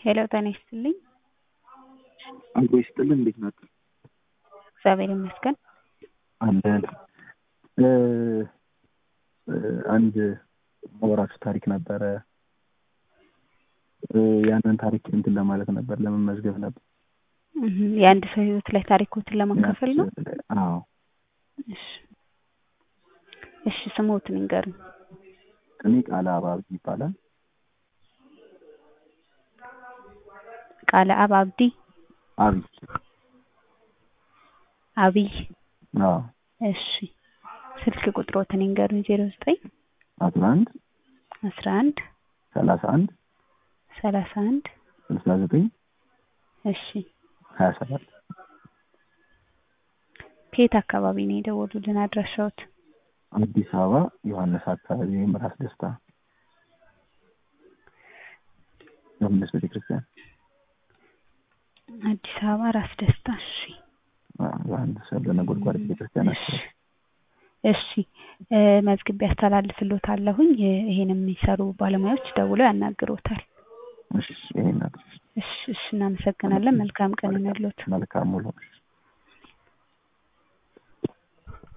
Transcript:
ሄሎ ጤና ይስጥልኝ። አብሮ ይስጥልን። እንዴት ናችሁ? እግዚአብሔር ይመስገን። አለን እ እ አንድ ማወራችሁ ታሪክ ነበረ። እ ያንን ታሪክ እንትን ለማለት ነበር፣ ለመመዝገብ ነበር። እህ የአንድ ሰው ህይወት ላይ ታሪኮትን ለማካፈል ነው። አዎ እሺ እሺ፣ ስሞትን ይንገሩኝ። እኔ ቃለ አባብ ይባላል። ቃለ አብ አብዲ አብይ አብይ። አዎ እሺ ስልክ ቁጥሮትን ይንገሩኝ። ዜሮ ዘጠኝ አስራ አንድ አስራ አንድ ሰላሳ አንድ ሰላሳ አንድ ስልሳ ዘጠኝ እሺ ሀያ ሰባት ከየት አካባቢ ነው የደወሉልን? አድራሻዎት? አዲስ አበባ ዮሐንስ አካባቢ ወይም ራስ ደስታ ዮሐንስ ቤተክርስቲያን አዲስ አበባ ራስ ደስታ። እሺ ዮሐንስ ለነጎድጓድ ቤተክርስቲያን እሺ አካባቢ እሺ እ መዝግቤ ያስተላልፍልዎታለሁኝ። ይሄን የሚሰሩ ባለሙያዎች ደውለው ያናግሮታል። እሺ ይሄን አድርሽ። እሺ እሺ፣ እናመሰግናለን። መልካም ቀን ይሁንልዎት። መልካም ውሎ